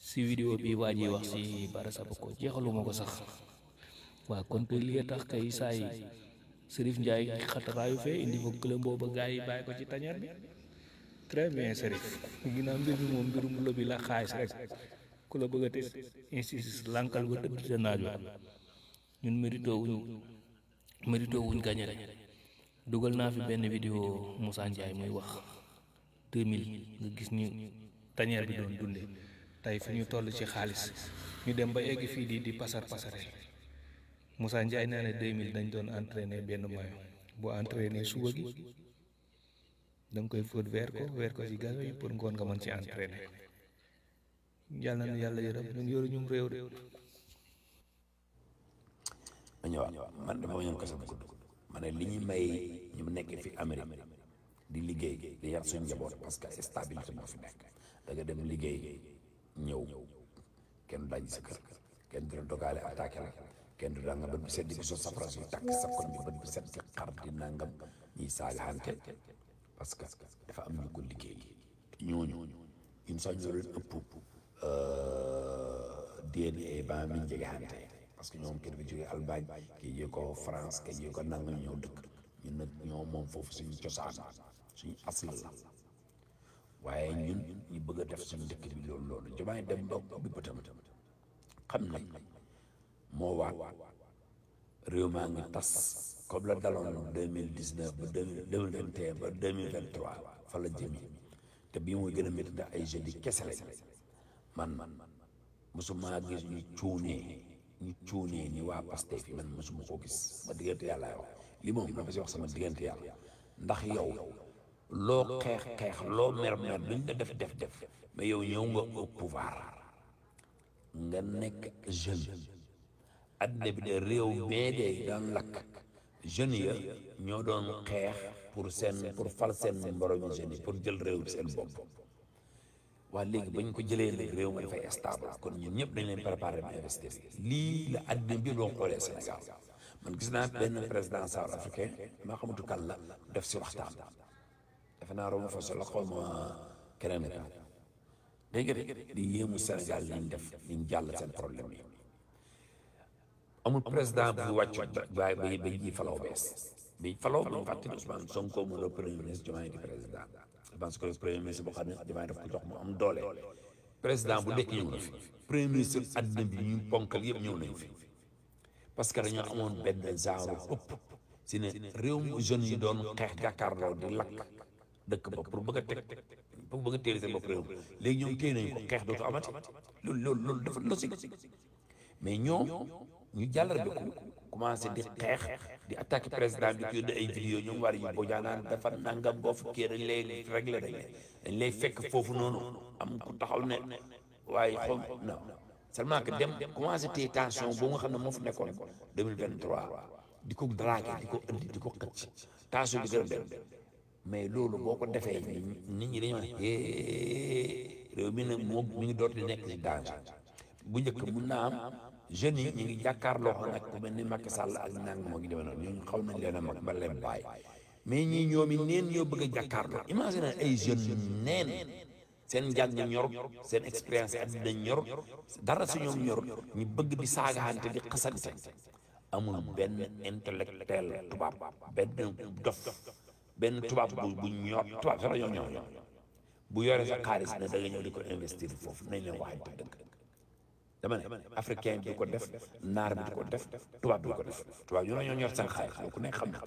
si vidéo bi waa ji wax si Bara Sapoko jeexaluma ko sax waa kon te li tax kay saa yi Serif Ndiaye xataraayu fee indi fa këlëm booba gars yi bàyyi ko ci tañeer bi très bien Serif ginnaaw mbir mi moom mbirum lobby la xaalis rek ku la bëgg a te insiste lankal ba tëdd sa naaj wa ñun mérito wuñ mérito wuñ gañe rek dugal naa fi benn vidéo Moussa Ndiaye muy wax 2000 nga gis ñu tañeer bi doon dunde tey fi ñu toll ci xaalis ñu dem ba egg fii di di pasar pasare Moussa Ndiaye nee na 2000 dañ doon entraîner benn mayo boo entraîner suba gi da nga koy fóot weer ko weer ko ci galo yi pour ngoon nga mën ci entraîner yàlla na yàlla yërëm ñun yoru ñum réew de ma ñëwaat man dama ñëw kese bu gudd ma ne li ñu may ñu nekk fi Amérique di liggéey di yar suñu njaboot parce que stabilité moo fi nekk da nga dem liggéey ñëw kenn du daj sa kër kenn du la dogaale attaqué la kenn du danga bët bi set di ko sot safara suy tàkk sa kon bi bët bi set di xar di nangam ñiy saagaxante parce que dafa am ñu ko liggéey ñooñu ñun sax ñoo leen ëpp DNA ba mi jegeante parce que ñoom kii dafa jógee Allemagne kii jógee ko France kii jógee ko nangam ñëw dëkk ñun nag ñoo moom foofu suñu cosaan suñu asl la waaye ñun ñu bëgg a def suñu dëkk bi loolu loolu jumaay dem ba bi bëtam xam ne moo waat réew maa ngi tas comme la daloon deux mille dix neuf ba deux mille deux mille vingt et un ba deux mille vingt trois fa la jëmi te bii mooy gën a métti ndax ay jeunes yi kese la man man mosuma gis ñu cuunee ñu cuunee ni waa Pastef yi man mosuma koo gis ma diggante yàlla wax li moom dama si wax sama diggante yàlla ndax yow loo xeex xeex loo mer mer luñ la def def def mais yow ñëw nga au pouvoir nga nekk jeune addina bi de réew mee de daan lakk jeunes ya ñoo doon xeex pour seen pour fal seen mboromi jeunes yi pour jël réew bi seen bopp waa léegi bañ ko jëlee nag réew mi dafay stable kon ñun ñëpp dañ leen préparé ba investir lii la addina bi doon xoolee Sénégal man gis naa benn président south africain maa xamatu kan la def si waxtaan defe naa Roma Fosso la xaw ma keneen ka dégg nga di yéemu Sénégal liñ def liñ jàll seen problème yi amul président bu wàccu ba ba ba ji falaw bees bi falaw bu ñu fàttali Ousmane Sonko mu doon premier ministre Diomaye di président je pense que premier ministre boo xam ne Diomaye daf ko jox mu am doole président bu nekk ñëw na fi premier ministre àddina bi ñu ponkal yëpp ñëw nañ fi parce que dañoo amoon benn genre ëpp si ne réew mu jeunes yi doon xeex jàkkaarloo di lakk dëkk ba pour bëgg a teg pour bëgg a téye seen bopp réew léegi ñoom téye nañu ko xeex dootu amati loolu loolu loolu dafa logique mais ñoom ñu jàllar bi ku commencé di xeex di attaqué président bi kii ay vidéo ñoom war yi boo jaanaan dafa nangam boo fukkee dañ lay réglé dañ dañ lay fekk foofu noonu am ku taxaw ne waaye xom non seulement que dem commencé téye tension boo nga xam ne moo fi nekkoon 2023 di ko dragué di ko indi di ko xëcc tension bi gën a dem mais loolu boo ko defee nit ñi dañoo ne réew mi nag moom mi ngi doot di nekk ci danger bu njëkk mun naa am jeunes yi ñu ngi jàkkaarloo xam nag ku mel ni Macky Sall ak nang moo ngi demee noonu ñooñu xaw nañ leen a mag ba leen bàyyi mais ñii ñoom it neen ñoo bëgg a jàkkaarloo imagine ay jeunes neen seen njàng ñor seen expérience àddina ñor dara su ñoom ñor ñu bëgg di saagaante di xasante amul benn intellectuel tubaab benn dof benn tubaab bu bu ñor tubaab sax ñoo ñor bu yore sa xaalis ne da nga ñëw di ko investir foofu nañ leen waxante dëgg dama ne africain bi di ko def naar bi di ko def tubaab bi di ko def tubaab ñoo ñoo ñor seen xaalis ku nekk xam na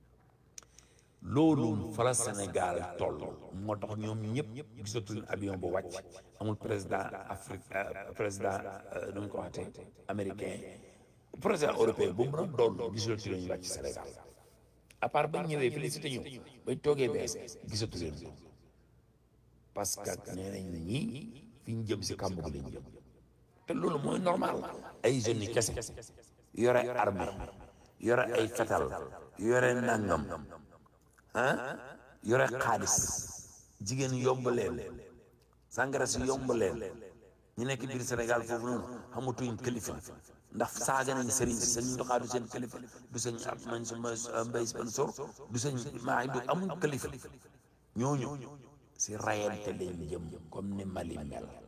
loolu fa la Sénégal toll moo tax ñoom ñëpp gisatuñ avion bu wàcc amul président Afrique président nu mu ko waxatee américain président européen bu mu doon doon gisatu leen wàcc Sénégal à part bañ ñëwee félicité ñu bañ toogee bees gisatu leen ko parce que nee nañ ñii fi ñu jëm si kàmb gi lañ jëm te loolu mooy normal ay jeunes yi kese yore armée yore ay fetal yore nangam ah yore xaalis jigéen yomb leen sàngara si yomb leen ñu nekk biir Sénégal foofu noonu xamatuñ kilifa ndax saaga nañ sëriñ si sëñ ndoxaa du seen kilifa du sëñ ab man suma mbay sponsor du sëñ maa du amul kilifa ñooñu si rayante lañ jëm comme ni Mali mel